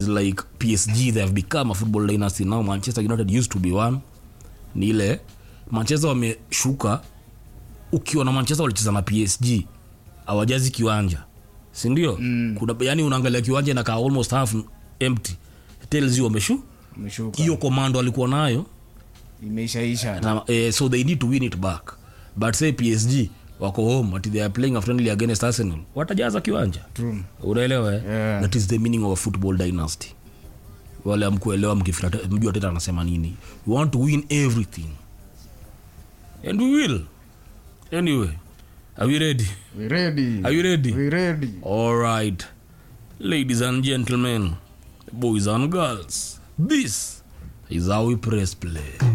like psg they have become a football dynasty now manchester united used to be one ni ile manchester wameshuka ukiwa na manchester walicheza na psg awajazi kiwanja sindio mm. kuna yani unaangalia kiwanja inakaa almost half empty tells you wameshu Umeshuka. hiyo komando alikuwa nayo imeishaisha na, eh, so they need to win it back but say psg wako home ati they are playing a friendly against arsenal watajaza kiwanja True. unaelewa eh? Yeah. that is the meaning of a football dynasty wale amkuelewa mkifira mjua teta anasema nini we want to win everything and we will anyway are we ready We ready. are you ready We ready. all right ladies and gentlemen boys and girls this is how we press play